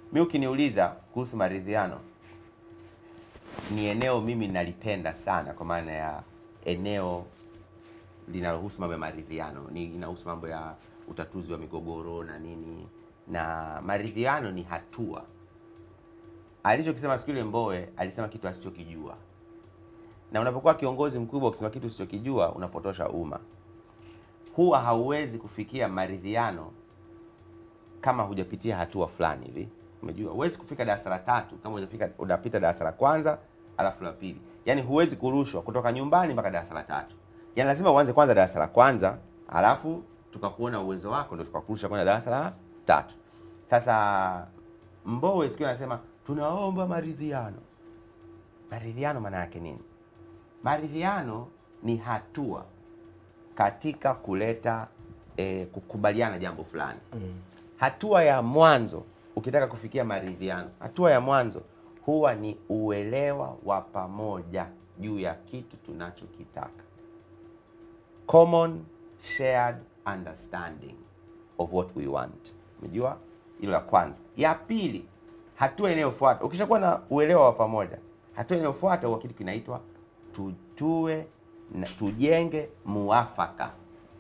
mi ukiniuliza kuhusu maridhiano ni eneo mimi nalipenda sana kwa maana ya eneo linalohusu mambo ya maridhiano ni inahusu mambo ya utatuzi wa migogoro na nini na maridhiano ni hatua alichokisema siku ile Mbowe alisema kitu asichokijua na unapokuwa kiongozi mkubwa ukisema kitu usichokijua unapotosha umma huwa hauwezi kufikia maridhiano kama hujapitia hatua fulani hivi umejua huwezi kufika darasa la tatu kama hujafika unapita darasa la kwanza alafu la pili yaani huwezi kurushwa kutoka nyumbani mpaka darasa la tatu yaani lazima uanze kwanza darasa la kwanza alafu tukakuona uwezo wako ndio tukakurusha kwenda darasa la tatu sasa mbowe siku anasema tunaomba maridhiano maridhiano maana yake nini maridhiano ni hatua katika kuleta eh, kukubaliana jambo fulani hatua ya mwanzo ukitaka kufikia maridhiano hatua ya mwanzo huwa ni uelewa wa pamoja juu ya kitu tunachokitaka common shared understanding of what we want umejua hilo la kwanza ya pili hatua inayofuata ukishakuwa na uelewa wa pamoja hatua inayofuata huwa kitu kinaitwa tutue na tujenge muafaka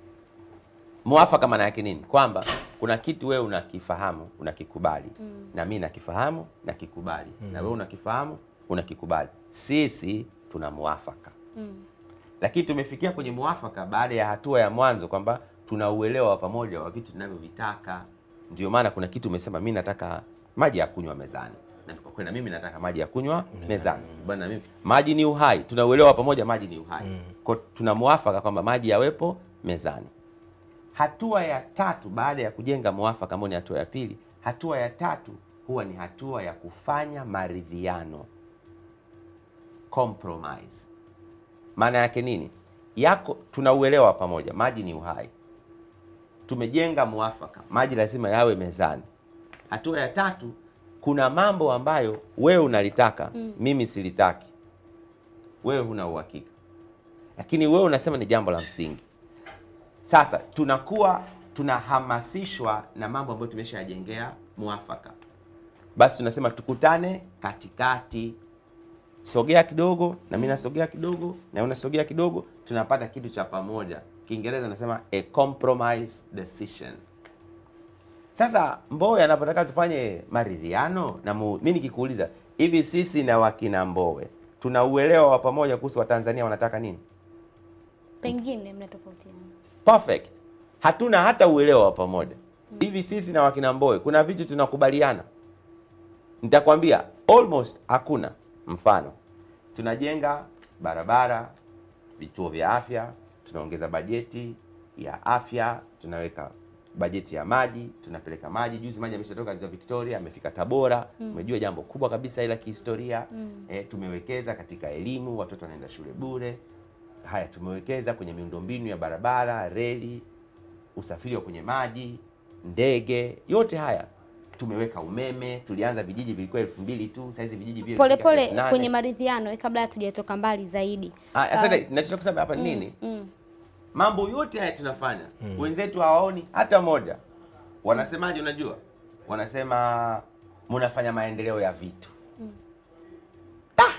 muafaka maana yake nini kwamba kuna kitu wewe unakifahamu unakikubali mm. na mi nakifahamu nakikubali mm. na wewe unakifahamu unakikubali sisi tuna muafaka Mm. lakini tumefikia kwenye muafaka baada ya hatua ya mwanzo kwamba tuna uelewa wa pamoja wa vitu tunavyovitaka ndio maana kuna kitu umesema mi nataka maji ya kunywa mezani na tukakwenda mimi nataka maji ya kunywa mezani bwana mimi maji ni uhai tuna uelewa wa pamoja maji ni uhai mm. kwa tuna muafaka kwamba maji yawepo mezani hatua ya tatu baada ya kujenga muafaka ambao ni hatua ya pili hatua ya tatu huwa ni hatua ya kufanya maridhiano compromise maana yake nini yako tuna uelewa wa pamoja maji ni uhai tumejenga muafaka maji lazima yawe mezani hatua ya tatu kuna mambo ambayo wewe unalitaka mm. mimi silitaki wewe huna uhakika lakini wewe unasema ni jambo la msingi sasa tunakuwa tunahamasishwa na mambo ambayo tumeshayajengea muafaka basi tunasema tukutane katikati sogea kidogo na mimi nasogea kidogo na unasogea kidogo tunapata kitu cha pamoja kiingereza nasema a compromise decision sasa Mbowe anapotaka tufanye maridhiano na mu, mi nikikuuliza hivi sisi na wakina Mbowe tuna uelewa wa pamoja kuhusu Watanzania wanataka nini Pengine mnatofautiana. perfect hatuna hata uelewa wa pamoja hivi sisi na wakina Mbowe kuna vitu tunakubaliana nitakwambia almost hakuna mfano tunajenga barabara vituo vya afya tunaongeza bajeti ya afya tunaweka bajeti ya maji tunapeleka maji juzi maji ameshatoka ziwa victoria amefika tabora umejua jambo kubwa kabisa ila kihistoria eh, tumewekeza katika elimu watoto wanaenda shule bure haya tumewekeza kwenye miundombinu ya barabara reli usafiri wa kwenye maji ndege yote haya tumeweka umeme tulianza vijiji vilikuwa elfu mbili tu saizi vijiji vile Pole vimefika elfu pole nane. kwenye maridhiano kabla hatujatoka mbali zaidi. Ah, asante nachotaka kusema hapa ni nini Mm. mambo yote haya tunafanya wenzetu hawaoni hata moja wanasemaje unajua wanasema mnafanya maendeleo ya vitu ah!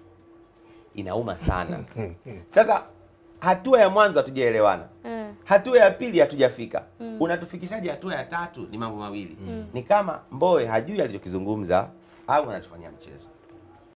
inauma sana sasa hatua ya mwanzo hatujaelewana Mm. hatua ya pili hatujafika unatufikishaje hatua ya tatu ni mambo mawili ni kama mboe hajui alichokizungumza au anatufanyia mchezo